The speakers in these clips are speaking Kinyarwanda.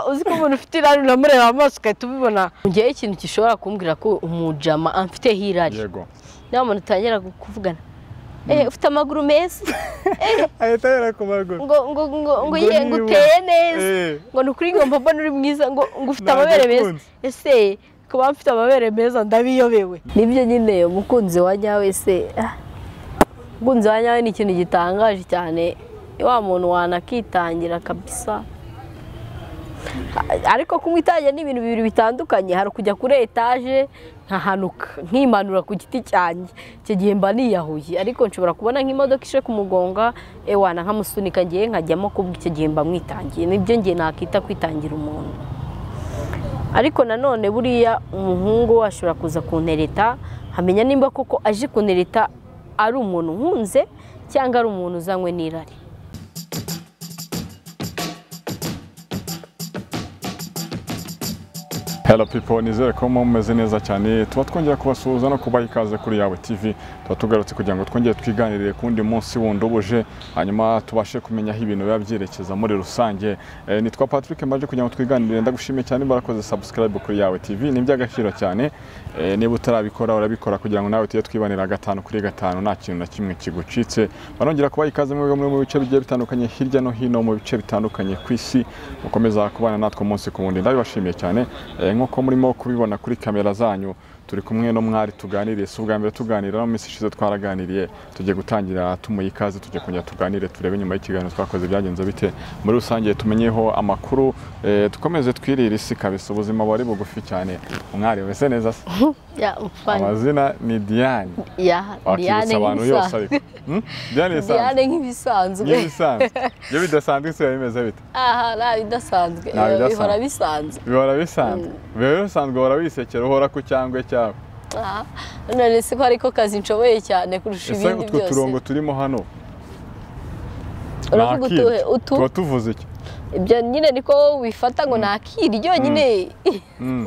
uzi ko umuntu ufite irari uramureba amaso ugahita ubibona ngewe ikintu gishobora kumbwira ko umujama amfiteho irari yego niba umuntu utangira kuvugana eh ufite amaguru meza ahita yera ku maguru ngo ngo ngo ngo Ngo ye niba. ngo uteye neza Eh. ngo ni ukuri ngo mbona uri mwiza ngo ngo ufite Ntabwo amabere meza akunze. ese kuba mfite amabere meza ndabiyobewe nibyo nyine umukunzi wa nyawe se ah, umukunzi wa nyawe ni ikintu gitangaje cyane wa muntu wanakitangira kabisa A- ariko kumwitangira ni ibintu bibiri bitandukanye hari ukujya kuri etaje nkahanuka nkimanura ku giti cyanjye icyo gihe mba niyahuye ariko nshobora kubona nk'imodoka ishe kumugonga ewana nkamusunika ngewe nkajyamo kubwo icyo gihe mba mwitangiye nibyo ngiye nakita kwitangira umuntu ariko nanone buriya umuhungu we ashobora kuza kuntereta nkamenya nimba koko aje kuntereta ari umuntu nkunze cyangwa ari umuntu uzanywe n'irari Hello people, nizere ko mumeze neza cyane. Tuba twongera kubasuhuza no kubaha ikaze kuri Yawe TV. Tuba tugarutse kugira ngo twongere twiganirire ku wundi munsi wundi ubuje, hanyuma tubashe kumenya aho ibintu biba byerekeza muri rusange. E, nitwa Patrick Mbaje kugira ngo twiganirire ndagushimiye cyane barakoze subscribe kuri Yawe TV. Ni iby'agaciro cyane. E, niba utarabikora urabikora kugira ngo nawe tujye twibanira gatanu kuri gatanu nta kintu na kimwe kigucitse. Barongera kubaha ikaze mwebwe muri mu bice bigiye bitandukanye hirya no hino mu bice bitandukanye ku isi. Mukomeza kubana natwe umunsi ku wundi. Ndabibashimiye cyane. Eh, nk'uko murimo kubibona kuri kamera zanyu turi kumwe no mwari tuganiriye si ubwa mbere tuganira no mu minsi ishize twaraganiriye tugiye gutangira tumuha ikaze tujye kongera tuganire turebe nyuma y'ikiganiro twakoze byagenze bite muri rusange tumenyeho amakuru eh, dukomeze twirire isi kabisa ubuzima buba ari bugufi cyane umwari umeze neza se ya mfanye amazina ni diane ya wakibutsa abantu yose ariko Hmm? diane isanzwe diyane nk'ibisanzwe iyo bisanzwe iyo bidasanzwe isi biba bimeze bite aha nta bidasanzwe Nta bidasanzwe. bihora bisanzwe bihora bisanzwe bihora bisanzwe uhora wisekera uhora ku cyangwe cyawe aha none se ko ariko kazi nshoboye cyane kurusha ese ibindi utwo byose turongo turimo hano Uravuga nakiri. utuhe? Utu? tuba tuvuze iki ibyo nyine niko wifata ngo nakiri ryonyine Mm.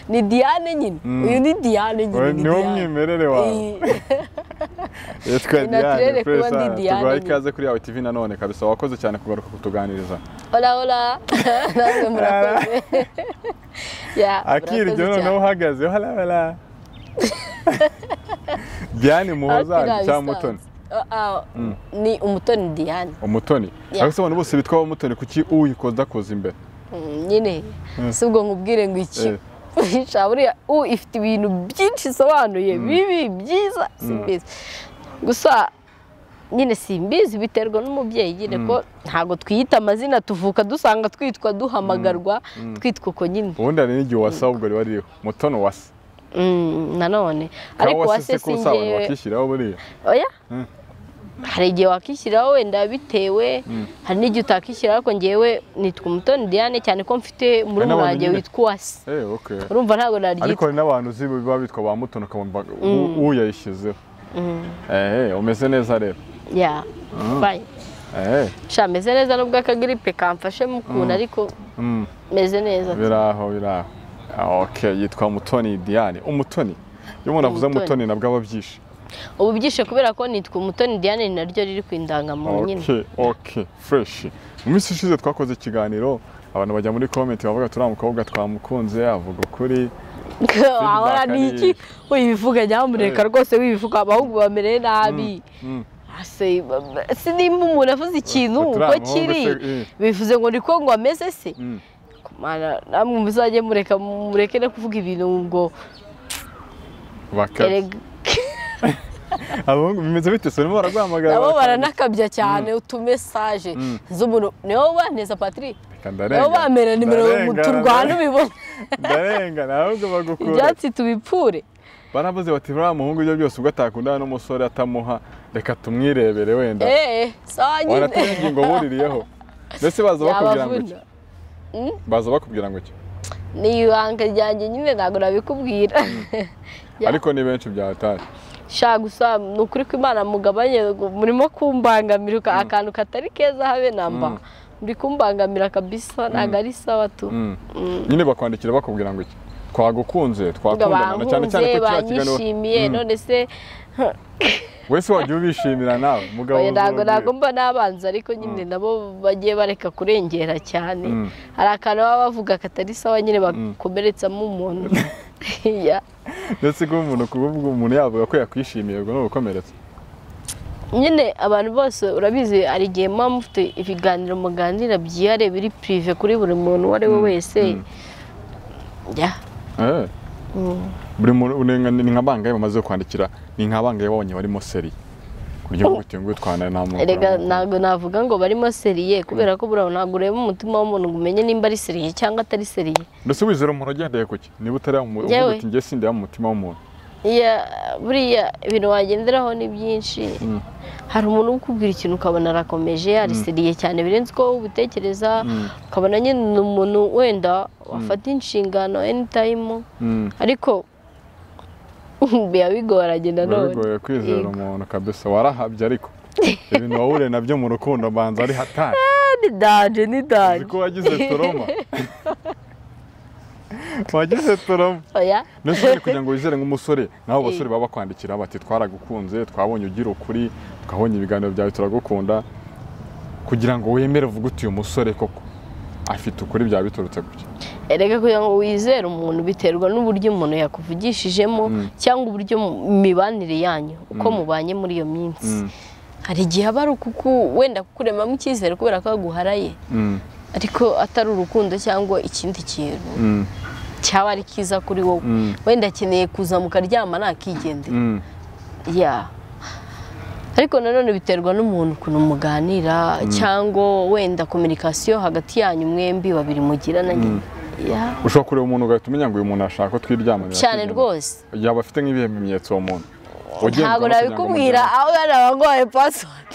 ni diyane nyine Mm. uyu ni diyane nyine Oya, ni niwo Diane. mwimerere wawe Eh. yitwa Ni naturere kuba diane puresa ndi Diane tuguhaye nyine. ikaze kuri yawe tv nanone kabisa wakoze cyane kugaruka kutuganiriza Hola, hola. Namwe murakoze. Ya, akiri murakoze jya noneho cyane. uhagaze harabara diane Ariko muhozange cyangwa irabisanzwe. mutoni Ah, ah, Ni umutoni Diane. umutoni Yeah. ariko se abantu bose bitwa abamutoni kuki uyikoza koza imbere Mm, Nyine Mm. si ubwo nkubwire ngo iki. Eh. Sha buriya u ifite ibintu byinshi isobanuye bibi byiza simbizi. Gusa nyine simbizi biterwa n'umubyeyi nyine ko ntabwo twiyita amazina tuvuka dusanga twitwa duhamagarwa twitwa uko nyine. ubundi hari n'igihe wasa ubwo riba ririho mutono wasa Mm, Nanone Kaba ariko wase se wase ko usabana singewe bakishyiraho buriya oya Mm. hari igihe wakishyiraho wenda bitewe hari n'igihe utakishyiraho ariko ngewe nitwa umutoni diane cyane ko mfite murumuna n'abantu wanjye nyine. witwa uwase Eh, okay. urumva ntabwo ariko naryitwa hari n'abantu uzi biba bitwa ba mutono ukamva "U- uyu yayishyizeho ehe umeze neza rero ya fine ehe sha meze neza n'ubwo akagiripe kamfashe mu kuntu ariko mm, meze neza biraho biraho Ah, okay yitwa mutoni diane umutoni iyo umuntu avuze Umutoni. mutoni nabwo aba abyishe ubu byishe kubera ko nitwa umutoni diane ni naryo riri ku indangamuntu nyine okay okay fresh mu minsi ishize twakoze ikiganiro abantu bajya muri comment bavuga turiya mukobwa twamukunze avuga ukuri wahora Feedback ni ari- iki wibivuga nyamuneka Eh. rwose wibivuga abahungu bamereye nabi mm. Ase- ba- si nimba umuntu avuze ikintu Baturiya uko bahungu kiri se, eh. bivuze ngo niko ngo ameze se Mm. Mana, namwe muzajye mureka mureke no kuvuga ibintu ngo bakabya erega- abahungu bimeze bite se barimo baraguhamagara nabo baranakabya cyane utumesaje z'umuntu niwo banteza patiri niwo bamera nimero turwana ubibona ndarenga ntabwo bagukura ibyatsi tubipfure baravuze bati uriya muhungu ibyo byose ubwo atakundana n'umusore atamuha reka tumwirebere wenda eee sawa nyine wanatera ingingo buririyeho mbese baza bakubwira ngo iki yabavuna baza bakubwira ngo iki ni ibanga ryanjye nyine ntabwo nabikubwira Ya. ariko ni benshi byahatari sha gusa ni ukuri ko imana mugabanye murimo kumbangamira uka- akantu katari keza habe namba muri kumbangamira kabisa ntabwo ari sawa tu Mm. nyine bakwandikira bakubwira ngo iki twagukunze ngo twakundana cyane cyane bankunze ko kiriya kiganiro banyishimiye none se wese wajya ubishimira nawe umugabo Oya, ntabwo uzongera. ntabwo mba n'abanzi ariko nyine nabo bagiye bareka kurengera cyane Mm. hari akantu baba bavuga katari sawa nyine bakomeretsamo umuntu Ya. ndetse kuba umuntu kuba umuntu yavuga ko yakwishimiye ubwo ni ugukomeretsa nyine abantu bose urabizi hari igihe muba mufite ibiganiro muganira byihariye biri pirive kuri buri muntu uwo ari we wese Ya. Eh. Mm. buri muntu ni nka- ni nka bangahe bamaze kwandikira ni nka bangahe babonye barimo seri ku buryo bwo gutinga utwana nta muntu erega uramubona. ntabwo navuga ngo barimo seriye kubera ko buriya ntabwo ureba umutima w'umuntu ngo umenye nimba ari seriye cyangwa atari seriye ndetse wizera umuntu agendeye ku ki niba utari umuntu Yewe. uti njye sindeba mu mutima w'umuntu Ya, buriya ibintu wagenderaho ni byinshi hari umuntu ukubwira ikintu ukabona arakomeje yariseriye cyane birenze uko wowe ubitekereza Mm. ukabona nyine ni umuntu wenda wafata inshingano anytime Mm. ariko biba bigoranye biba nanone bigoye kwizera Yego. umuntu kabisa warahabye ariko ibintu wahure nabyo mu rukundo mbanza ari hatari ni danje ni uzi danje ko wagize toroma wagize toroma oya ndetse nyine kugira ngo wizere nk'umusore naho abasore baba bakwandikira bati twaragukunze twabonye ugira ukuri twabonye ibiganiro byawe turagukunda kugira ngo wemere uvuge uti uyu musore koko afite ukuri byaba biturutse gutya erega kugira ngo wizere umuntu biterwa n'uburyo umuntu yakuvugishijemo Mm. cyangwa uburyo mu mibanire yanyu uko mubanye muri iyo minsi Mm. hari igihe aba ari ukuku wenda kukuremamo icyizere kubera ko aguharaye Mm, ariko atari urukundo cyangwa ikindi kintu mm, cyaba ari cyiza kuri wowe Mm. wenda akeneye kuza mukaryama nakigendera mm, ya ariko nanone biterwa n'umuntu ukuntu muganira cyangwa wenda kominikasiyo hagati yanyu mwembi babiri mugirana nyine Ya. ushobora kureba umuntu ugahita umenya ngo uyu muntu ashaka ko twiryamanira cyane twiryamanira. rwose yaba afite nk'ibihe bimenyetso uwo muntu ntabwo nabikubwira aho bari abagoye pasiwadi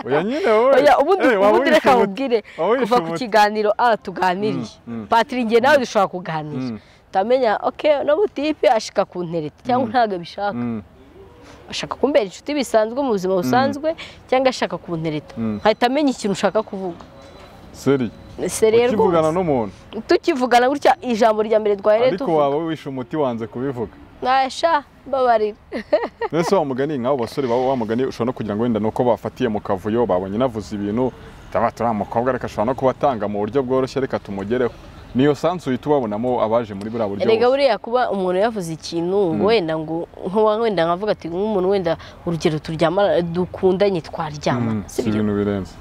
oya nyine wowe oya ubundi Eh, waba ubundi reka wishe umuti. nkubwire Waba wishe kuva ku umuti. kiganiro a tuganiriye Mm, mm. patiri njye nawe dushobora kuganira Mm. utamenya oke no butipe ashika ku ntereti cyangwa ntabwo abishaka Mm, ashaka kumbera inshuti bisanzwe mu buzima busanzwe cyangwa ashaka kuntereta Mm. ahita amenya ikintu ushaka kuvuga seri Ese rero ukivugana rwose, n'umuntu tukivugana gutya ijambo rya mbere twahereye ariko tuvuga waba wishe umuti wanze kubivuga mwasha mbabarira mbese wa mugani nk'abo basore baba bamugani ushobora no kugira ngo wenda ni uko bafatiye mu kavuyo babonye navuze ibintu taba turi umukobwa reka ashobora no kubatanga mu buryo bworoshye reka tumugereho niyo sansu uhita ubabonamo abaje muri buriya buryo erega bose. buriya kuba umuntu yavuze ikintu wenda ngo nkuba wenda nkavuga ati nk'umuntu wenda urugero turyamana dukundanye Mm, twaryamana si sibyo ibintu birenze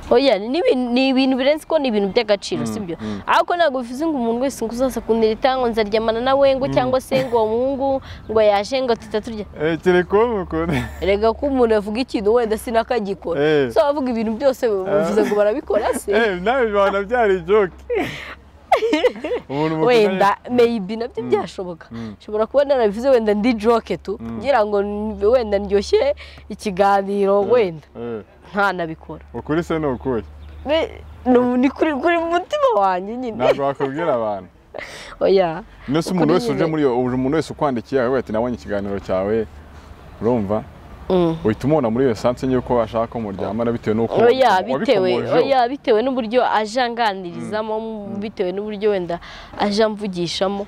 oya ni ibi- ni ibintu birenze ko ni ibintu by'agaciro sibyo ariko ntabwo bivuze ngo umuntu wese ngo uzaza kuntereta ngo nzaryamana nawe ngo cyangwa se ngo uwo muhungu ngo yaje ngo tutaturya Eh, kereka uwo mukunda erega ko umuntu yavuga ikintu wenda sinakagikora Eh. so abavuga ibintu byose bivuze ngo barabikora se Eh, nawe bibana byari ijoke umuntu mukundanye- wenda meyibi nabyo byashoboka nshobora kuba narabivuze wenda ndi joke tu ngira ngo n- wenda ndyoshye ikiganiro wenda Eh, ntanabikora ukuri se ni ukuri Be- ni- ni kuri kuri mu mutima wanjye nyine ntabwo wakubwira abantu oya ndetse Ukuri umuntu wese uje nyine. muri iyo uje umuntu wese ukwandikiye akavuga ati nabonye ikiganiro cyawe urumva Mm. uhita umubona muri iyo sanse y'uko ashaka ko muryamana bitewe n'uko oya bitewe wabikomojeho. oya bitewe n'uburyo aje anganirizamo bitewe n'uburyo wenda aje amvugishamo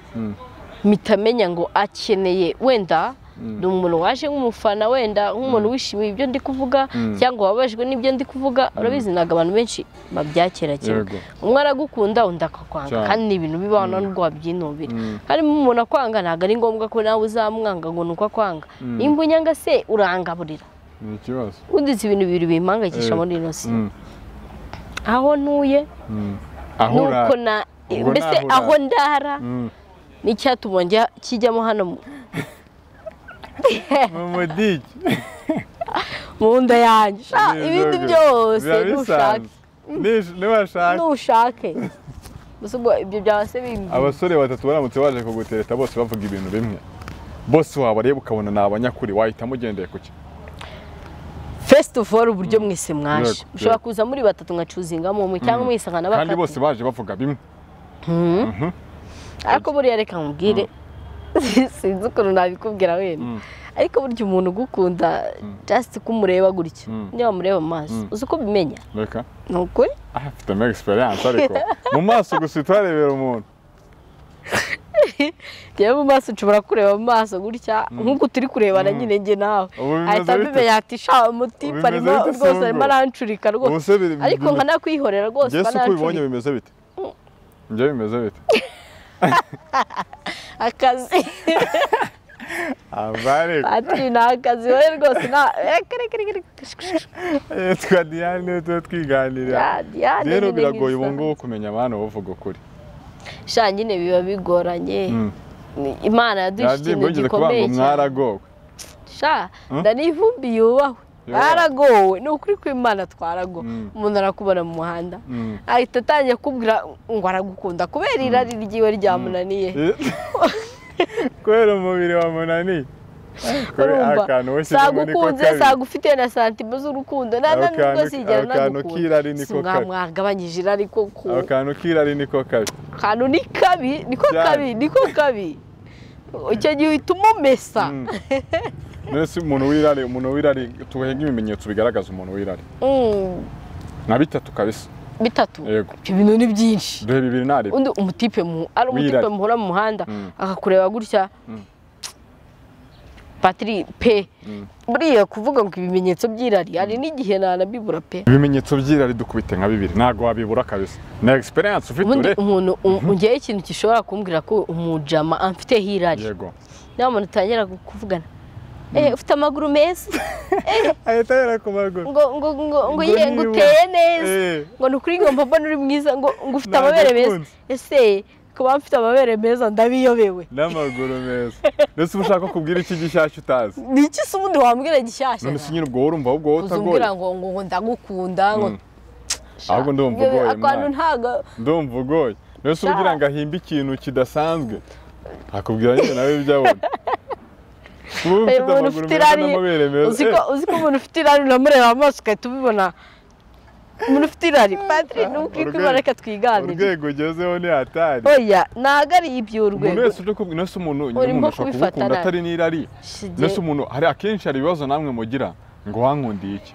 mpita amenya ngo akeneye wenda ni umuntu waje nk'umufana wenda nk'umuntu wishimiye ibyo ndi kuvuga cyangwa wababajwe n'ibyo ndi kuvuga urabizi ntabwo abantu benshi babyakira cyane Yego. umwe aragukunda undi akakwanga Cyane. kandi ni ibintu bibaho nta n'ubwo wabyinubira harimo umuntu akwanga ntabwo ari ngombwa ko nawe uzamwanga ngo ni uko akwanga nimba unyanga se urangaburira ni ikibazo udize ibintu bibiri bimpangayikisha Eh. muri ino si Mm. aho ntuye aho nuko urara na Ubwo mbese naho aho urara. ndara Mm. n'icyatuma njya kijyamo hano mu- mu mudigi mu nda yanjye sha Ni ibindi izoga. byose biba nushake bisanzwe Nish- niwashaka nushake Gusa ubwo ibyo byaba se bimbi abasore batatu baramutse baje kugutereta bose bavuga ibintu bimwe bose wabareba ukabona ni abanyakuri wahitamo ugendeye ku ki first of all uburyo mwese mwaje Yego, mushobora yego. kuza muri batatu ngacuzingamo umwe cyangwa mwisangana kandi bakati bose baje bavuga bimwe ariko buriya reka nkubwire sinzi ukuntu nabikubwira wenda ariko burya umuntu ugukunda just kumureba gutya niba mureba amaso uzi uko ubimenya reka ni ukuri afitemo egisperiyanse ariko mu maso gusa utarebera umuntu ngewe mu maso ushobora kureba mu maso gutya nk'uko turi kurebana nyine njye nawe Ubu bimeze ahita bite? mbimenya ati sha umutima Bimeze arimo bite, rwose Songo? arimo arancurika Ubu rwose se biri- ariko bimeze- nkanakwihorera rwose Njye si uko ubibonye nkanancurika bimeze bite njye bimeze bite akazi abari patiri ni akazi wowe rwose nta eh, kere kere kere twa diane tuba twiganira Ya, Diane rero nyine biragoye nk'isaha. ubu ngubu kumenya abana bavuga ukuri sha nyine biba bigoranye Mm. Ni- imana yaduha ikintu mwigeze gikomeye kubanga cyane mwaragowe sha Hmm? ndanivumbi yubahwe Yubahwe. twaragowe ni ukuri kw'imana twaragowe Mm. umuntu arakubona mu muhanda Mm. ahita atangiye kubwira ngo aragukunda kubera irari ryiwe ryamunaniye kubera umubiri wa munani urumva akantu washyize sagukunze sagufite na santima z'urukundo nta Ako ntanubwo kantu- sinjya ako kantu k'irari nagukunda niko si kabi. mwagabanyije irari koko ako kantu k'irari niko kabi kantu ni kabi niko Cyane. kabi niko kabi icyo gihe uhita umumesa Mm. mbese umuntu w'irari umuntu w'irari tugahinga ibimenyetso bigaragaza umuntu w'irari Mm, nka bitatu kabisa bitatu yego ibyo bintu ni byinshi duhe bibiri nari undi umutipe mu ari umutipe Wirari. muhura mu muhanda Mm. akakureba gutya Mm. patiri pe Mm. buriya kuvuga ngo ibimenyetso by'irari hari n'igihe nanabibura pe ibimenyetso by'irari dukubite nka bibiri ntabwo wabibura kabisa ni egisperiyanse ufite ubundi ure umuntu u- ngewe ikintu gishobora kumbwira ko umujama amfiteho irari yego niba umuntu utangira kuvugana Eh, ufite amaguru meza ahita yera ku maguru ngo ngo ngo ngo Ngo ye niba- ngo uteye neza Eh. ngo ni ukuri ngo mbona uri mwiza ngo ngo ufite Ntabwo amabere meza akunze. ese kuba mfite amabere meza ndabiyobewe n'amaguru meza mbese uba ushaka kubwira iki gishyashya utazi ni iki se ubundi wambwira gishyashya none se nyine ubwo urumva ahubwo wowe utagoye uzumbwira ngo ngo ngo ndagukunda ngo Mm. ahubwo ndumva Ibyo ugoye akantu mwana ntago ndumva ugoye mbese Sha. ugira ngo ahimbe ikintu kidasanzwe akubwira nyine nawe ibyo abona ubu uyu ufite muntu amaguru ufite meza irari n'amabere meza uzi ko uzi ko umuntu ufite irari unamureba amaso ugahita ubibona umuntu ufite irari patiri ni ukuri Urwego- kw'imana reka Eh, twiganire urwego ugezeho ni hatari oya ntabwo ari iby'urwego umuntu wese uje kubwira nese umuntu nyine Urimo umuntu ashobora kubifata kugukunda nabi. atari n'irari Shige. nese umuntu hari akenshi hari ibibazo namwe mugira ngo wankundiye iki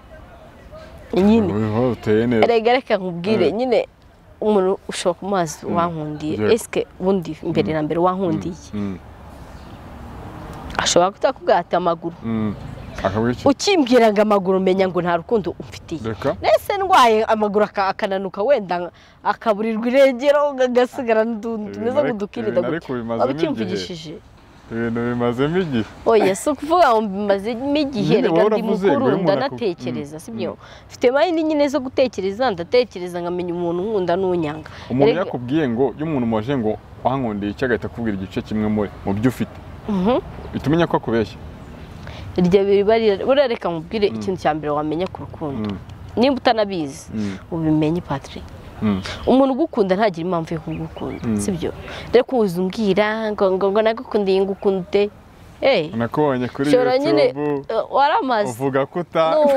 nyine Wowe uteye neza erega reka nkubwire Mm. nyine umuntu ushobora kumazi wankundiye Yego. esike ubundi mbere na mbere wankundiye Mm, ashobora kutakugata amaguru mm. Akavuga iki? ukimbwira ngo amaguru umenya ngo nta rukundo umfitiye reka nese ndwaye amaguru aka- akananuka wenda akaburirwa irengero agasigara n'utuntu Ibintu tumeze ariko- nk'udukirida ibintu ariko bimazemo waba igihe. ucyumvugishije ibintu bimazemo igihe oya si ukuvuga ngo mbimazemo igihe Nyine reka wowe ndi uravuze, mukuru wowe umuntu aku- ndanatekereza Mm, si byo mfite mayini nyine zo gutekereza ndatekereza nkamenya umuntu nkunda n'unyanga umuntu Erega- yakubwiye ngo iyo umuntu umubajije ngo wankundiye iki agahita akubwira igice kimwe muri mu byo ufite Mhm. uhita umenya ko akubeshya iryo biba rira- buriya reka nkubwire ikintu cya mbere wamenya ku rukundo Mm, nimba utanabizi mm, ubimenye patrick mm. umuntu ugukunda ntagira impamvu yo kugukunda si byo rero kuza umbwira ngo ngo ngo nagukundiye ngukunde eh nakubonye kuri ushobora nyine youtube eh, waramaze uvuga ko uta nuko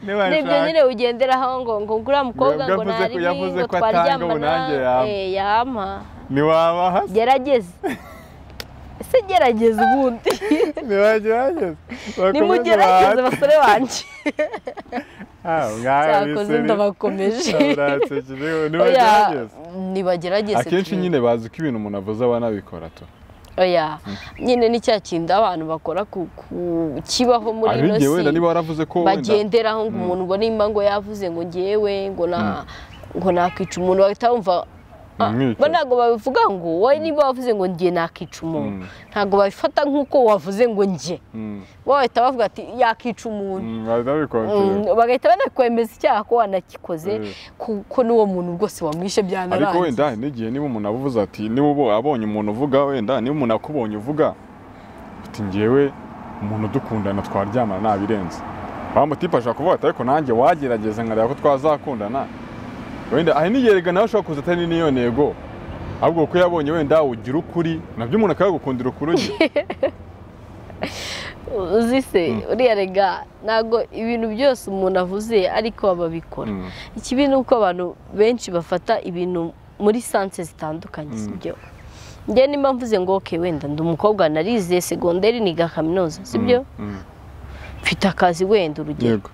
niba nibyo nshaka nyine ugenderaho ngo ngo nguriya mukobwa Ngo ngo yavuze ko- nari yavuze ngo ko atanga, ubu twaryamana nanjye yama. eh, yama ntiwabaha se gerageze ese gerageze ubundi ntiwagerageze nimugerageze basore banjye cyakoze ndabakomeje oya ntibagerageze nibagerageze akenshi tu. nyine bazi ko ibintu umuntu avuze aba anabikora tu oya nyine ni cya kindi abantu bakora ku ku- kibaho muri hari ino igihe wenda niba si waravuze ko wenda bagenderaho ngo umuntu ngo nimba ngo yavuze ngo ngewe ngo na ngo nakwica umuntu bahita bumva ah, Umwica. bo ntabwo babivuga ngo wowe niba wavuze ngo ngiye nakica umuntu ntabwo babifata nk'uko wavuze ngo njye Mm, bo bahita bavuga ati yakica umuntu mm, bahita babikonsera. Mm, bagahita banakwemeza icyaha ko wanagikoze Eh. kuko n'uwo muntu rwose wamwishe ariko byanarangiye wenda hari n'igihe niba umuntu avuze ati niba ubo- abonye umuntu uvuga wenda niba umuntu akubonye uvuga ati ngewe umuntu udukundana twaryamana ntabirenze wa mutipe ashobora kuvuga ati ariko nanjye wagerageza nkareba ko twazakundana wenda hari n'igihe rega nawe ushobora kuza atari n'iyo ntego ahubwo kuko yabonye wenda ugira ukuri nabyo umuntu akabigukundira ukuri ugira uzi se uriya rega ntabwo ibintu byose umuntu avuze ariko babikora Mm. ikibi ni uko abantu benshi bafata ibintu muri sanse zitandukanye si byo njye nimba mvuze ngo oke wenda ndi umukobwa narize segonderi niga kaminuza si byo Mm, mfite akazi wenda urugero yego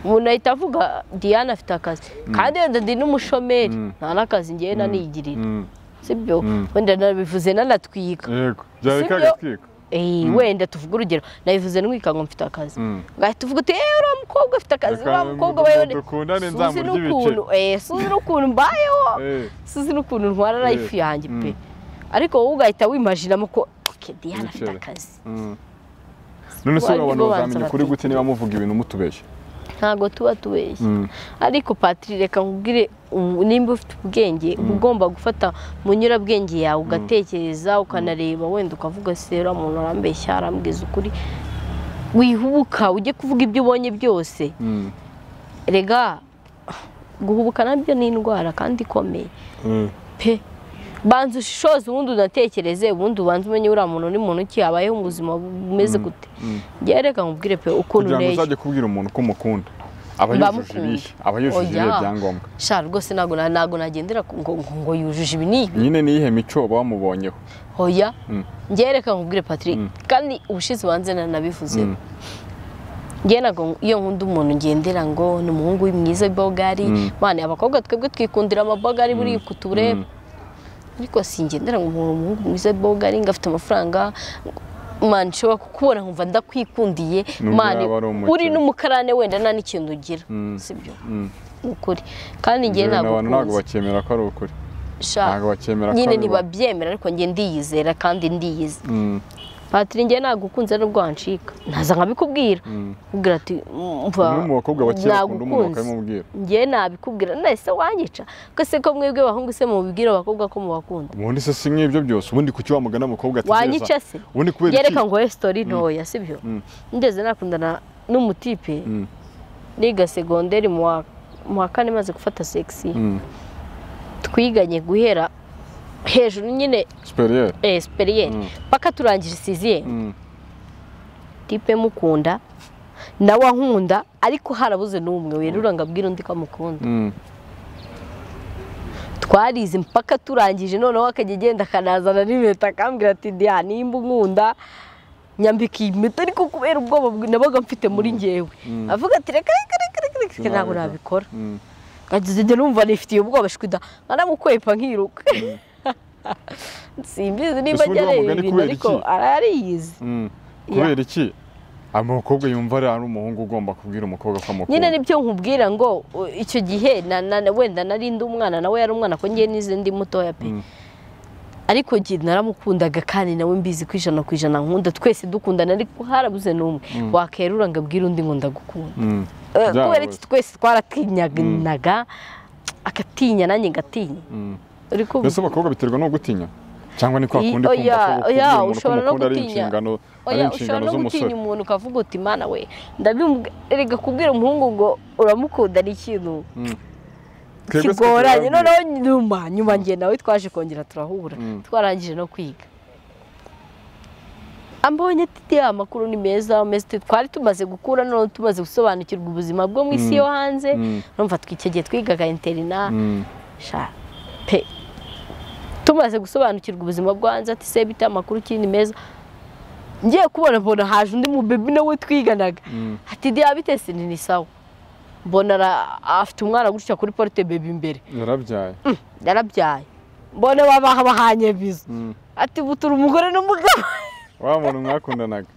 umuntu ahita avuga diana afite akazi kandi wenda ndi n'umushomeri Mm. nta n'akazi ngewe nanigirira Mm, sibyo wenda nabivuze nanatwika yego byari Sibyo. kagatwika Eh, wenda tuvuga urugero nabivuze ntwika ngo mfite akazi gahita uvuga uti eee uriya mukobwa afite akazi Reka uriya mukobwa ngo dukundane suzi nzamurye ibice. n'ukuntu eh, suzi n'ukuntu mbayeho Eh, suzi n'ukuntu ntwara Eh, life yanjye pe mm. ariko wowe ugahita wimajinamo ko ok diana afite Ibiceri. akazi mm. none se Wari abantu bo bazamenya banza ukuri batwite. gute niba muvuga ibintu mutubeshya ntabwo tuba tubeshya Mm. ariko patiri reka nkubwire um, nimba ufite ubwenge uba ugomba gufata mu nyurabwenge yawe ugatekereza ukanareba wenda ukavuga se uriya muntu arambeshya arambwiza ukuri wihubuka ujye kuvuga ibyo ubonye byose Mm. rega guhubuka nabyo ni indwara kandi ikomeye Mm. pe banza ushishoze ubundi unatekereze ubundi ubanze umenye uriya muntu ni muntu ki abayeho mu buzima bumeze gute ngewe reka nkubwire pe ukuntu kugira ngo ureshya uzajye kubwira umuntu ko umukunda aba yujuje Ndamukunda. ibihe aba yujuje ibihe Oya. byangombwa sha rwose ntabwo na- ntabwo nagendera ku- ngo ngo- ngo yujuje ibi n'ibi nyine niyihe mico bamubonyeho hoya Mm. ngewe reka nkubwire patrick kandi ubushize ubanze nanabivuze ngewe ntabwo iyo nkunda umuntu ngendera ngo ni umuhungu mwiza w'ibogari mwana abakobwa twebwe twikundira amabogari buri ku tureba ariko singendera ngo umuntu umuhungu mwiza w'ibogari ngo afite amafaranga mani nshobora kukubona nkumva ndakwikundiye Nubwo mani yaba ari umukene. uri n'umukarane wenda nta n'ikintu ugira sibyo ni ukuri kandi ngewe Njyewe ntabwo abantu ntabwo ukunze bakemera ko ari ukuri Sha, ntabwo bakemera ko nyine ari bo. ntibabyemera ariko njye ndiyizera kandi ndiyizi Mm. patiri njye ntabwo ukunze n'ubwo wancika ntaza nkabikubwira nkubwira ati mva umwe mu bakobwa bake bakunda umuntu nagukunze." bakamubwira njye nabikubwira nahise wanyica ko se ko mwebwe bahungu se mubibwira abakobwa ko mubakunda ubundi se si nk'ibyo byose ubundi kuki wamugana mukobwa wanyica se ubundi kubera iki yereka ngo we sitori ntoya sibyo ndeze nakundana n'umutipe Mm. niga segonderi mu wa- mu wa kane maze gufata segisi Mm. twiganye guhera hejuru nyine superiere esiperiyeri Mm. paka turangije siziyeri Mm. tipe mukunda nawe ankunda ariko harabuze n'umwe werura ngo abwire undi ko amukunda Mm. twarize mpaka turangije noneho akajya agenda akanazana n'impeta akambwira ati diya nimba unkunda nyambika iyi mpeta ariko kubera ubwoba bwe- nabaga mfite muri ngewe avuga ati reka reka reka reka reka ntabwo nabikora Mm. nkagize njye numva nifitiye ubwoba shwida nkanamukwepa nkiruka simbizi Ese nimba ubundi wa agereye mugani ibintu kubera ariko iki? arariyizi Mm. kubera iki umukobwa yumva ari ari umuhungu ugomba kubwira umukobwa ko amukunda nyine nibyo nkubwira ngo u- icyo gihe na- na- na- wenda nari ndi umwana nawe yari umwana ko ngewe nize ndi mutoya pe Mm. ariko njye naramukundaga kandi nawe mbizi ku ijana ku ijana nkunda twese dukundana ariko harabuze n'umwe wakerura ngo abwire undi ngo ndagukunda Mm. Eh, kubera Byarabuze. iki twese twaratinyaga agatinya nanjye ngatinya Mm. uri mbese kumva abakobwa biterwa no gutinya cyangwa ni kwa I- kundi kumva oya, ko oya, ukunda umuntu ko ushobora no umukunda ari gutinya. inshingano ari oya ushobora inshingano no gutinya z'umusore umuntu ukavuga uti mana we ndabimurega kubwira umuhungu ngo uramukunda ni ikintu Twebwe twe kigoranye turababwira. noneho nyuma nyuma njye nawe twaje kongera turahura twarangije no kwiga ambonye ati ya amakuru ni meza meza tu- twari tumaze gukura noneho tumaze gusobanukirwa ubuzima bwo mu isi yo hanze Mm. urumva twikigiye twigaga interina Mm. sha pe tumaze gusobanukirwa ubuzima bwo hanze ati se bita amakuru ki ni meza ngiye kubona mbona haje undi mubebi nawe twiganaga ati diya bitese ni sawa mbona ara- afite umwana gutya kuri porute bebi imbere yarabyaye yarabyaye mbone babaha bahanye biza Mm. ati butura umugore n'umugabo wa muntu mwakundanaga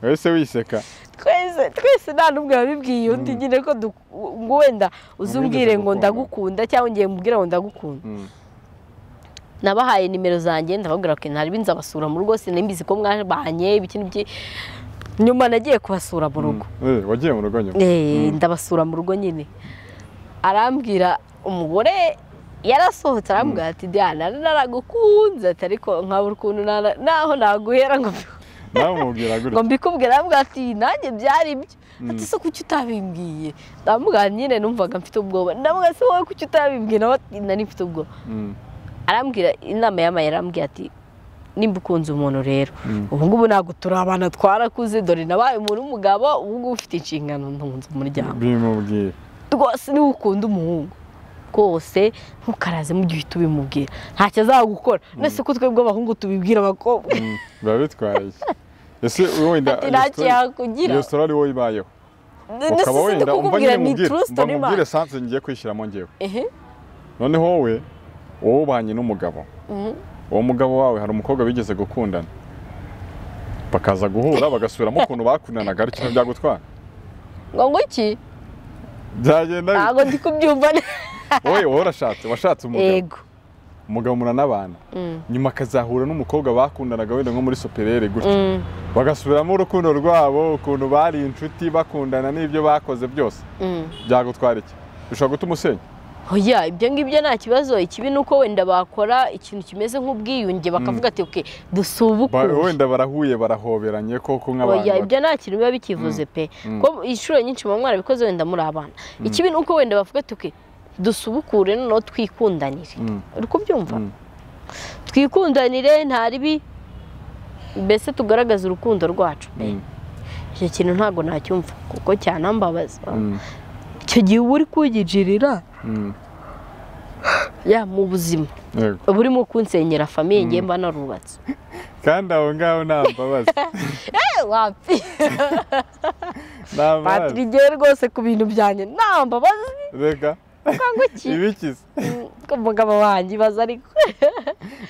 wese wiseka twese twese nta n'umwe wabibwiye undi nyine ko du- ngo wenda uzumbwire ngo ndagukunda cyangwa ngiye mubwira ngo ndagukunda Mm. nabahaye nimero zanjye ndababwira ko ntari nzabasura mu rugo sinimbizi ko mwaje bahanye ibikini bye nyuma nagiye kubasura mu rugo Eh, wagiye mu rugo nyuma Eh, ndabasura mu rugo nyine arambwira umugore yarasohotse arambwira ati diana naragukunze ati ariko nkabura ukuntu nara- naho naguhera ngo nawe umubwira ngo gutya mbikubwire arambwira ati nanjye byari ibyo ati se kuki utabimbwiye ndamubwira nyine numvaga mfite ubwoba ndamubwira se wowe kuki utabimbwiye nawe ati nari mfite ubwoba Mm. arambwira inama yamaye arambwira ati nimba ukunze umuntu rero ubu ngubu ntabwo turi abana twarakuze dore nabaye umuntu w'umugabo ubu ngubu ufite inshingano ntunze umuryango bimubwira rwose niba ukunda umuhungu rwose ntukaraze mu gihe uhita ubimubwira ntacyo azagukora mbese ko twebwe abahungu tubibwira abakobwa Mm. biba bitwaye iki ese wenda ati ntacyo yakugira iyo sura ari wowe ibayeho ndetse ukaba si wenda umva ndikukubwira nyine ni mubwire true mba story man mubwire sanse ngiye kwishyiramo ngewe ehe noneho wowe wowe ubanye n'umugabo uwo mugabo wawe hari umukobwa bigeze gukundana bakaza guhura bagasubiramo ukuntu bakundanaga ari kimwe byagutwara ngo ngo iki byagenda ntabwo ndi kubyumva neza wowe wowe urashatse washatse umugabo yego umugabo muranabana nyuma akazahura n'umukobwa bakundanaga wenda nko muri soperere gutya Mm. bagasubiramo urukundo rwabo ukuntu bari inshuti bakundana n'ibyo bakoze byose Mm. byagutwara iki bishobora gutuma usenya oya ibyo ngibyo nta kibazo ikibi ni uko wenda bakora ikintu kimeze nk'ubwiyunge bakavuga ati oke Ba- dusubukure wenda barahuye barahoberanye koko nk'abantu oya ba- ibyo nta kintu biba bikivuze pe ko inshuro nyinshi muba mwarabikoze wenda muri abana ikibi ni uko wenda bavuga ati oke dusubukure noneho twikundanire Mm. uri kubyumva Mm. twikundanire nta ribi mbese tugaragaze urukundo rwacu pe Mm. icyo kintu ntabwo nacyumva kuko cyanambabaza Mm. icyo gihe uba uri kugijirira Mm. ya mu buzima Yego. uba urimo kunsenyera famiye ngiye mba narubatse kandi aho ngaho nta mbabazi wapfi nta patiri mbabazi igiye rwose ku bintu byanjye nta mbabazi reka cyangwa iki ibikize ko umugabo wanjye ibaza ariko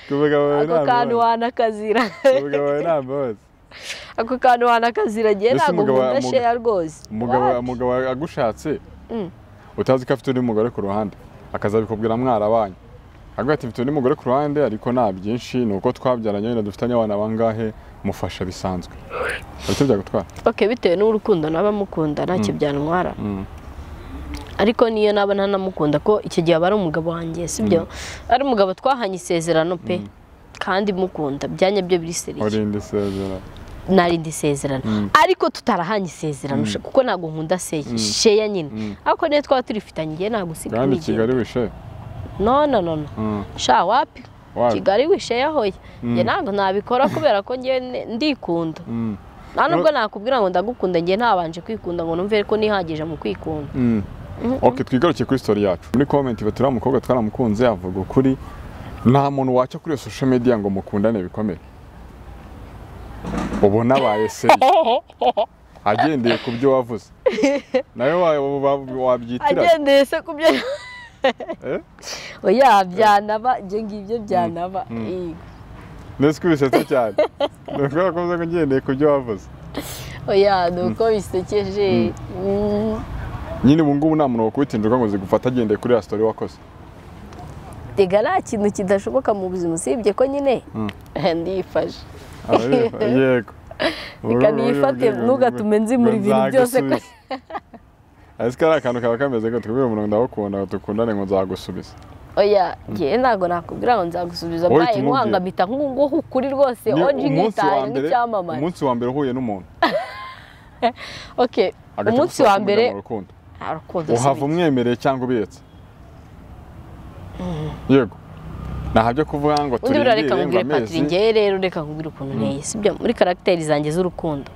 ku mugabo wawe ako nta kantu mbabazi wanakazira ku mugabo wawe nta mbabazi ako kantu wanakazira ngiye Ese ntabwo umugabo- nkunda umugabo- sheya rwose umugabo What? umugabo agushatse Mm. utazi ko afite undi mugore ku ruhande akazabikubwira mwarabanye agira ati mfite undi mugore ku ruhande ariko nta byinshi ni uko twabyaranye wenda dufitanye abana bangahe mufasha bisanzwe ariko byagutwara ok bitewe n'urukundo naba mukunda ntacyo byantwara Mm. ariko niyo naba ntanamukunda ko icyo gihe aba ari umugabo wanjye sibyo ari umugabo twahanye isezerano pe kandi mukunda byanya byo biri seriye urinde isezera narindi isezerano ariko tutarahanye isezerano sha- kuko ntabwo nkunda se- sheya nyine ariko niyo twaba turifitanye igihe ntabwo usiga kandi kumigenda kigali wishe no no no no Mm. sha wapi Wapi. kigali wisheya hoya njye ntabwo nabikora kubera ko njye ne- ndikunda Mm. nta nubwo nakubwira ngo ndagukunda njye ntabanje kwikunda ngo numve ko nihagije mu kwikunda Mm. ok twigaruke kuri story yacu muri comment baturiya umukobwa twaramukunze avuga ukuri nta muntu waca kuri iyo social media ngo mukundane bikomere ubu nabaye seri agendeye ku byo wavuze nawe wa- wa- wabyitira agendeye se ku byo Eh? oya byanaba ibyo ngibyo byanaba yego. ndetse ko ubisetse cyane ni ukubera ko uvuze ngo ngendeye ku byo wavuze oya ni uko bisekeje Mm. nyine ubu ngubu nta muntu wakubitindirwa ngo zigufata agendeye kuri ya story wakoze rega nta kintu kidashoboka mu buzima usibye ko nyine ndifashe Aba yego yego Reka nifate, ntugatume nzimura ibintu byose ko- ariko ari akantu kaba kameze ngo tukubwire umuntu ndagukunda ngo dukundane ngo nzagusubiza oya njye ntabwo nakubwira ngo nzagusubiza Wowe mbaye tumubwire. nkwanga mpita nkunguha ukuri rwose Ni onji umunsi wa nkitaye mbere- nk'icyamamare umunsi wa mbere uhuye n'umuntu ok agahita umunsi agusaba wa kumujya mbere mu rukundo. nta rukundo uhava si umwemereye cyangwa ubiretse yego nta byo kuvuga ngo undi turindire reka ngo nkubwire patiri amezi ngewe rero reka nkubwire ukuntu nteye sibyo muri karagiteri zanjye z'urukundo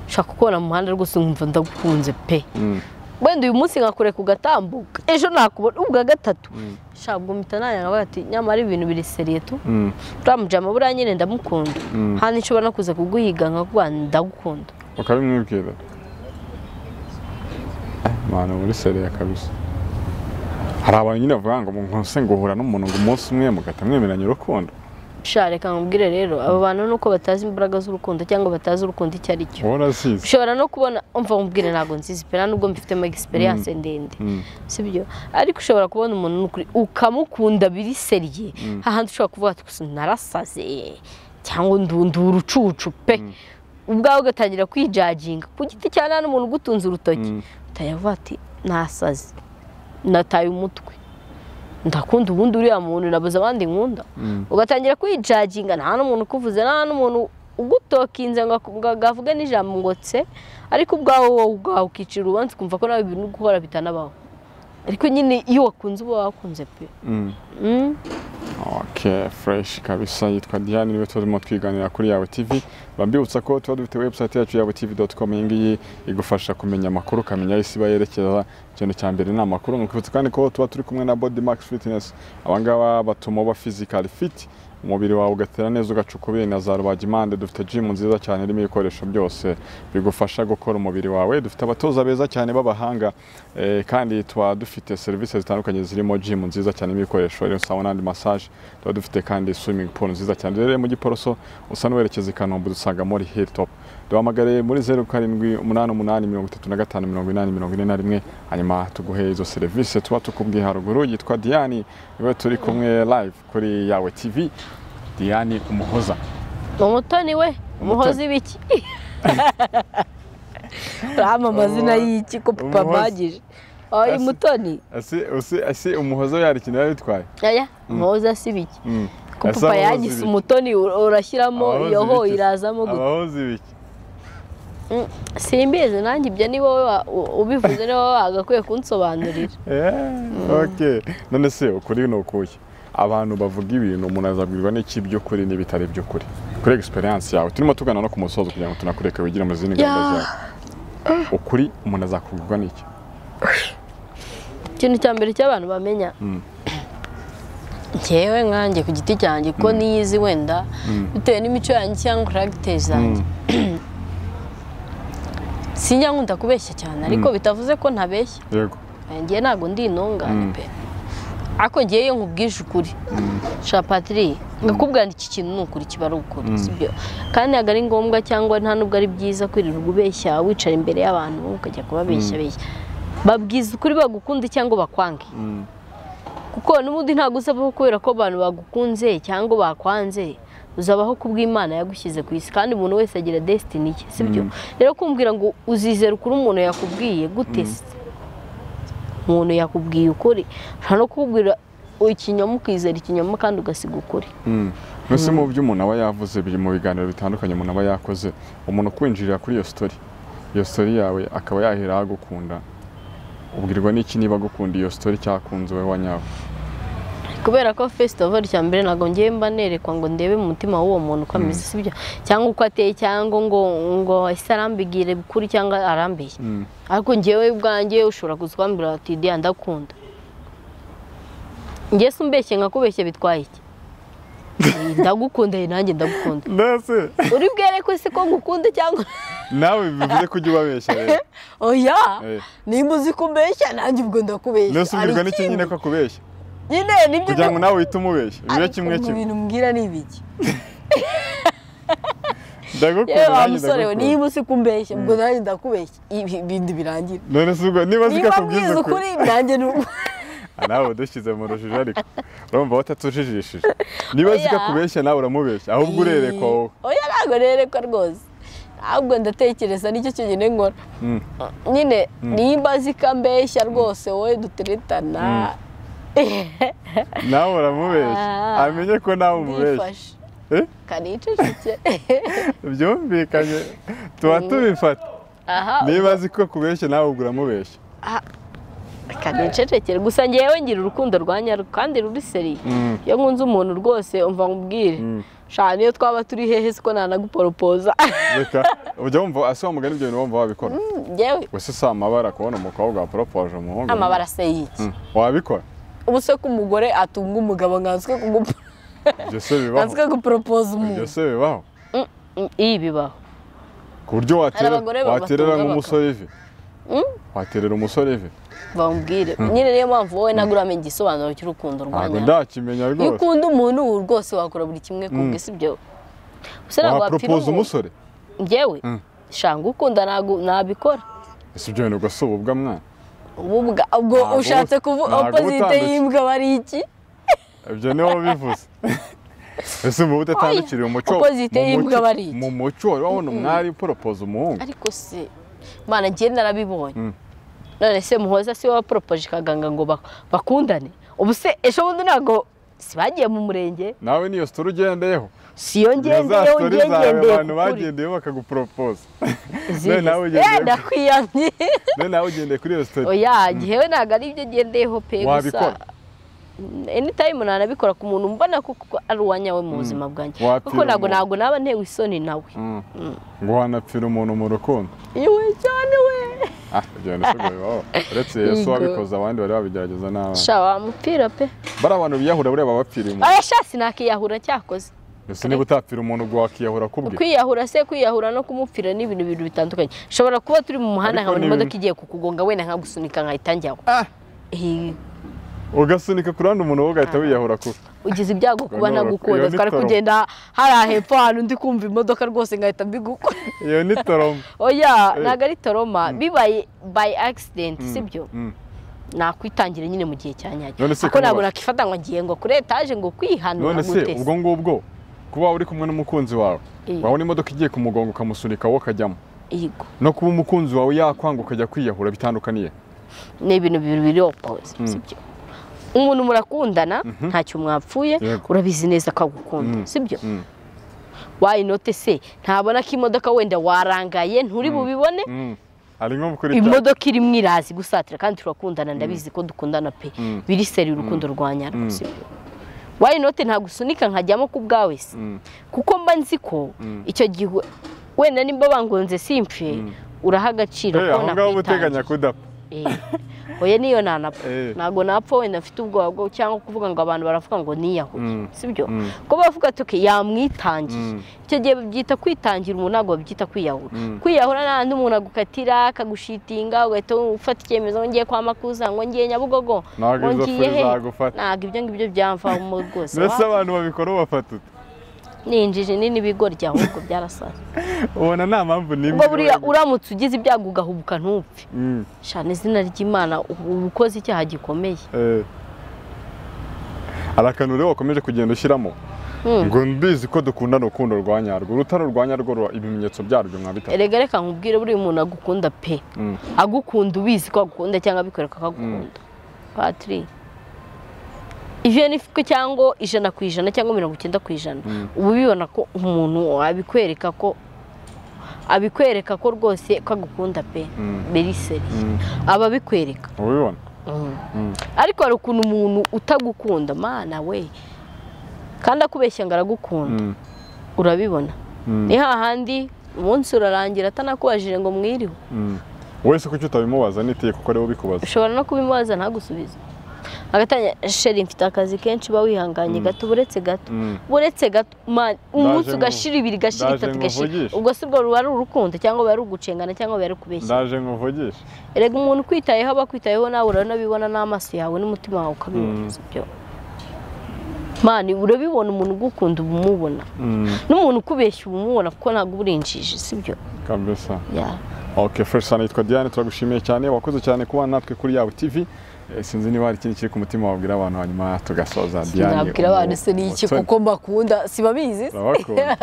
nshaka ukubona mu muhanda rwose nkumva ndagukunze pe Mm. wenda uyu munsi nkakure ku gatambuka ejo nakubona ubwa gatatu nshaka mpita nanya nkavuga ati nyamara ibintu biri seriye tu Mm. uramujyamo buriya nyine ndamukunda hano nshobora no kuza kuguhiga nkakuba ndagukunda ukabimwibwira mwana muri seriya kabisa hari abantu nyine bavuga ngo mwose nguhura n'umuntu ngo umunsi umwe mugahita mwemeranya urukundo sha reka nkubwire rero abo bantu nuko batazi imbaraga z'urukundo cyangwa batazi urukundo icyo ari cyo wowe urazizi ushobora no kubona umva nkubwire ntabwo nzizi pe nta nubwo mbifitemo egisperiyanse ndende Mm. sibyo ariko ushobora kubona umuntu ni ukuri ukamukunda biri seriye hahandi ushobora kuvuga ati gusa narasaze cyangwa ndu- ndi urucucu pe ubwawe ugatangira kwijaginga ku giti cya nta n'umuntu ugutunze urutoki utayavuga ati nasaze nataye umutwe ndakunda ubundi uriya muntu nabuze abandi nkunda ugatangira kwijaginga nta n'umuntu ukuvuze nta n'umuntu ugutokinze ngo aku- ngo avuge n'ijambo ngo tse ariko ubwawe wowe ubwawe ukicira urubanza ukumva ko nawe ibintu uri gukora bitanabaho ariko nyine iyo wakunze uba wakunze pe Mm. Mm. ok fureshi kabisa yitwa diane niwe turimo twiganira kuri yawe tv mbibutsa ko tuba dufite website yacu ya butv.com iyi ngiyi igufasha kumenya amakuru ukamenya aho isi iba yerekeza ikintu cya mbere ni amakuru nkibutsa kandi ko tuba turi kumwe na body max fitness abangaba batuma uba physical fit umubiri wawe ugatera neza ugaca ukubiri na za rubagimande dufite jimu nziza cyane irimo ibikoresho byose bigufasha gukora umubiri wawe dufite abatoza beza cyane b'abahanga eh, kandi tuba dufite serivisi zitandukanye zirimo jimu nziza cyane n'ibikoresho rero sawa n'andi massage tuba dufite kandi swimming pool nziza cyane rero mu giporoso usa n'uwerekeza i kanombe dusanga muri hilltop duhamagare muri zeru karindwi umunani umunani mirongo itatu na gatanu mirongo inani mirongo ine na rimwe hanyuma tuguhe izo serivisi tuba tukubwiye haruguru yitwa diane niwe turi kumwe live kuri yawe tv diane umuhoza umutoni we umuhozi w'iki urabona amazina y'iki ko papa Umuhozi. bagije oya Asi- mutoni ese ese ese umuhoza yari ikintu yari yitwaye oya umuhozi asibiki Mm. ko Ese papa abahozi yagise biki? umutoni ur- urashyiramo Abahozi iyo ho biki? irazamo gute abahozi biki Mm, simbizi nanjye ibyo ni wowe wa- u- ubivuze ni wowe wagakwiye kunsobanurira Eh, okay none se ukuri ni ukuye abantu bavuga ibintu umuntu azabwirwa n'iki by'ukuri n'ibitari by'ukuri kuri experience yawe turimo tugana no ku musozo kugira ngo tunakureke wigire mu zindi gahunda Yeah. zawe ukuri umuntu azakubwirwa n'iki ikintu cya mbere cy'abantu bamenya ngewe nkanjye ku giti cyanjye ko niyizi wenda bitewe n'imico yanjye cyangwa karagiteri zanjye sinjya nkunda kubeshya cyane ariko bitavuze ko ntabeshya yego ngewe ntabwo ndi intungane pe ariko ngewe iyo nkubwije ukuri sha patiri nkakubwira ngo iki kintu ni ukuri kiba ari ukuri sibyo kandi ntabwo ari ngombwa cyangwa nta nubwo ari byiza kwirirwa ubeshya wicara imbere y'abantu ukajya kubabeshya beshya babwiza ukuri bagukunda cyangwa bakwange kuko n'ubundi ntabwo uzabaho kubera ko abantu bagukunze cyangwa bakwanze uzabaho ku bw'imana yagushyize ku isi kandi umuntu wese agira desitini ye sibyo rero kumbwira ngo uzizera ukuri umuntu yakubwiye gute se? umuntu yakubwiye ukuri nta no kubwira ikinyoma ukizera ikinyoma kandi ugasiga ukuri mbese mu byo umuntu aba yavuze biri mu biganiro bitandukanye umuntu aba yakoze umuntu kwinjirira kuri iyo story iyo story yawe akaba yahera agukunda ubwirwa n'iki niba agukunda iyo story cyakunze wowe wanyawe kubera ko fesito ofu cya mbere ntabwo ngiye mba nerekwa ngo ndebe mu mutima w'uwo muntu uko ameze sibyo cyangwa uko ateye cyangwa ngo ngo ese arambigire ukuri cyangwa arambeye ariko ngewe ubwanjye ushobora kuza ukambwira ati diya ndakunda ngewe se umbeshye nkakubeshye bitwaye iki ndagukunda ye nanjye ndagukunda mbese uri bwerekwe se ko ngukunda cyangwa nawe bivuze ko ujya ubabeshya rero oya Eh. nimba uzi kumbeshya nanjye ubwo ndakubeshya mbese ubwirwa Hari n'iki ikindi? nyine ko akubeshya nyine nibyo kugira ngo nawe uhite umubeshya bibe ariko kimwe mu kimwe bintu mbwira ni ibiki ndagukunda yewe wa nanjye musore we ndagukunda niba uzi kumbeshya ubwo nanjye ndakubeshya ibi ibindi birangira none se ubwo niba niba zikakubwiza mbwiza ukuri ukuri nanjye ni uku- Ah, nawe udushyize mu rujijo ariko urumva watatujijishije niba Oya. zikakubeshya nawe uramubeshya ahubwo urerekwa wowe oya ntabwo nerekwa rwose ahubwo ndatekereza nicyo kintu nkora Mm. nyine niba zikambeshya rwose wowe duteretana nawe uramubeshya Ah. amenye ko nawe umubeshya ndifashe Eh? kaniceceke byumvikanye tuba tubifata aha niba azi ko kubeshya nawe ubwo uramubeshya kanicecekere gusa ngewe ngira urukundo rwa nyarwo kandi ruri seri iyo nkunze umuntu rwose umva nkubwire shana niyo twaba turi hehe siko nanaguporopoza reka ujya wumva ase wa mugani ibyo bintu wumva wabikora ngewe gusa si amabara kubona umukobwa waporopoje umuhungu amabara se y'iki Mm. wabikora ubu se ko umugore atunga umugabo nkanswe kugup- ibyo se bibaho nkanswe guporopoza ibyo umuntu se bibaho iyi bibaho ku buryo watera abagore waterera batunga nk'umusore ivi waterera umusore ivi bambwire nyine niyo mpamvu wowe ntabwo uramenye igisobanuro cy'urukundo rwa ntabwo nyarwo ndakimenya iyo rwose ukunda umuntu ubu rwose wakora buri kimwe ku bwe si byo gusa ntabwo wapfira waporopoza umuntu umusore ngewe shanga ukunda ntabwo nabikora ese ibyo bintu ubwo si ububwa mwana ubu bwa ubwo Ntabwo ushatse kuvuga ntabwo opozite utandukanye. y'imbwa bari iki ibyo niho bivuze ese mubu udatandukiriye umuco opposite mu muco- y'imbwa bari iki? mu muco wari wabona umwari uporopoza umuhungu ariko se mana ngewe narabibonye Mm. none se muhoza si we waporopoje kaganga ngo bak- bakundane ubu se ejo bundi ntabwo si bagiye mu murenge nawe niyo sitori ugendeyeho si yo Iyo za ngendeyeho story zawe ngengendeye abantu ku kuri bagendeyeho bakaguporopoza Izihe None nawe se? ugendeye Eh, ndakwiyamye rero nawe ugendeye kuri iyo sitori oya ngewe ntabwo ari byo ngendeyeho pe gusa Wabikora? anytime nanabikora ku muntu mbona kuko ari uwa nyawe mu buzima bwanjye Wapfira kuko ntabwo umuntu. ntabwo naba ntewe isoni nawe ngo wanapfira umuntu mu rukundo yewe cyane we ah ibyo bintu ntabwo bibaho uretse yesu Yego. wabikoze abandi bari babigerageza n'abana sha wa mupira pe bari abantu biyahura buriya babapfiriye umuntu aya sha sinakiyahura cyakoze ese niba utapfira umuntu ngo wakiyahura kubwe kwiyahura se kwiyahura no kumupfira ni ibintu bintu bitandukanye ushobora kuba turi mu muhanda Ariko nkabona ni- imodoka igiye kukugonga wenda nkagusunika nkahita njyaho Ah. Eh, ugasunika kuri undi muntu wowe ugahita wiyahura kubwe ugize ibyago kuba Iyo ni- iyo nagukunda ni twari toro. kugenda hariya hepfo ahantu ndi kumva imodoka rwose ngahita mbigukora iyo ni toroma oya Eh. ntabwo ari toroma bibaye by accident sibyo Mm. nakwitangira nyine mu gihe cya nyacyo None se ariko ntabwo kuba- nakifata ngo ngiye ngo kuri etaje ngo kwihanura none ngo se utese ubwo ngubwo kuba uri kumwe n'umukunzi wawe Eh. wabona imodoka igiye kumugonga ukamusunika wowe ukajyamo yego no kuba umukunzi wawe yakwanga ukajya kwiyahura bitandukaniye ni ibintu bibiri biri opoze sibyo umuntu murakundana ntacyo mwapfuye Yego. urabizi neza ko agukunda Mm. sibyo Mm. wayinote se ntabona ko imodoka wenda warangaye nturi bubibone Mm. ari nko kuri ta- imodoka irimo irazi gusatira kandi turakundana ndabizi ko dukundana pe biri seri urukundo rwa nyarwo sibyo wayinote ntagusunika nkajyamo ku bwawe se Mm. kuko mba nzi ko icyo gihe wenda nimba bangonze simpfe uraha agaciro Eh, ko aho ngaho uba uteganya kudapfa Eh, oya niyo nanapfa Eh. ntabwo napfa wenda mfite ubwoba bwo cyangwa kuvuga ngo abantu baravuga ngo niyahuye Mm. sibyo Mm. ko bavuga ati "Okay, yamwitangiye Mm. icyo gihe babyita kwitangira umuntu ntabwo babyita kwiyahura Mm. kwiyahura n'ahandi umuntu agukatira akagushitinga ugahita ufata icyemezo ngo ngiye kwa makuza ngo ngiye nyabugogo Ntabwo ngo izo ngiye fu he zagufata. ntabwo ibyo ngibyo byamvamo rwose mbese wa- abantu babikora ubafata ute ni injiji nini ibigoryi ahubwo byarasaze ubona nta mpamvu n'imwe ubwo buriya iba- uramutse ugize ibyago ugahubuka ntupfe Mm. shana izina ry'imana uba ukoze icyaha gikomeye Eh. hari akantu rero wakomeje kugenda ushyiramo ngo mbizi ko dukundana urukundo rwa nyarwo urutare rwa nyarwo ruba- ibimenyetso byarwo mwabita erega reka nkubwire buriya umuntu agukunda pe Mm. agukunda ubizi ko agukunda cyangwa abikwereka ko agukunda patiri iveni ko cyangwa ijana ku ijana cyangwa mirongo icyenda ku ijana uba ubibona ko umuntu abikwereka ko abikwereka ko rwose ko agukunda pe beriseri aba abikwereka ubibona ariko hari ukuntu umuntu utagukunda mana we kandi akubeshya ngo aragukunda Mm. urabibona Mm. ni hahandi umunsi urarangira atanakubajije ngo mwiriwe Mm. wese kuki utabimubaza nitiye kuko ariwe ubikubaza ushobora no kubimubaza ntagusubize agatangira sheri mfite akazi kenshi uba wihanganye gato buretse gato Mm. buretse gato man umunsi ngu- ugashira ibiri gashira ndaje itatu gashira nguvugishe. ubwo si bwo ruba ari urukundo cyangwa ruba ari ugucengana cyangwa ruba ari ukubeshya ndaje nkuvugishe erega umuntu ukwitayeho aba akwitayeho nawe urabibona n'amaso yawe n'umutima wawe ukabibona Mm. sibyo mani urabibona umuntu ugukunda uba umubona n'umuntu ukubeshya uba umubona kuko ntabwo uba urinjije sibyo kabisa Yeah. Ok fresh sana yitwa Diane turagushimiye cyane wakoze cyane kuba natwe kuri Yawe TV Eh, sinzi niba hari ikindi kiri ku mutima wabwira abantu hanyuma tugasoza Diane nabwira abantu se ni iki umutoni. kuko mbakunda sibabizi se Urabakunda.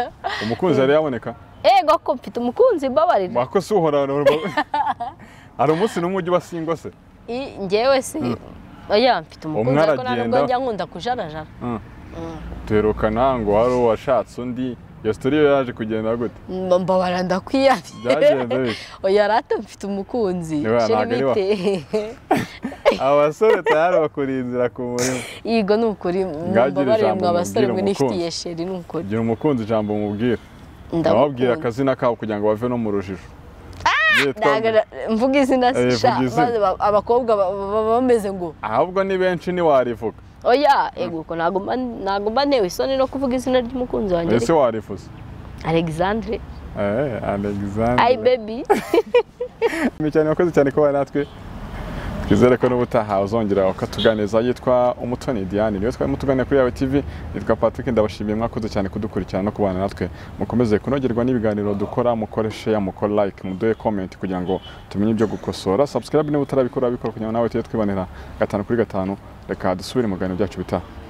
umukunzi yari yaboneka ego ko mfite umukunzi mbabarira wako si uhora hari umunsi n'umwe ujya ubasingwa se I- njyewe si oya mfite umukunzi ariko nta aragenda. nubwo njya nkunda kujarajara duherukana ngo wari uwashatse undi iyo sitori yo yaje kugenda gute Mba- mbabara ndakwiyamye byagenze bite oya rata mfite umukunzi Niwe ntabwo ari wa- bite abasore tayari bakuriye inzira ku murimo yego ni ukuri Ngagira mbabarire ijambo mwe abasore mubwire mwe nifitiye umukunzi. sheri ni ukuri gira umukunzi ijambo umubwira ababwira ndabakunda akazina kabo kugira ngo bave no mu rujijo Yitwa Ntabwo nde? na- mvuga izina Eh, sha vuga izina. maze ba- abakobwa ba- baba bameze ngo ahubwo ni benshi ntiwarivuga oya ego ko ntabwo mba- ntabwo mba ntewe isoni no kuvuga izina ry'umukunzi wanjye ese ariko- warifuza alexandre Eh, ayi Alexander. bebi Ni cyane wakoze cyane kuba natwe. Twizere ko n'ubutaha uzongera ukatuganiza yitwa Umutoni Diane. Niwe twarimo tuganira kuri Yawe TV. Yitwa Patrick ndabashimiye mwakoze cyane kudukurikirana no kubana natwe. Mukomeze kunogerwa n'ibiganiro dukora mukore share mukore like muduhe comment kugira ngo tumenye ibyo gukosora. Subscribe niba utarabikora bikora kugira ngo nawe tujye twibanira gatanu kuri gatanu. Reka dusubire mu biganiro byacu bitaha.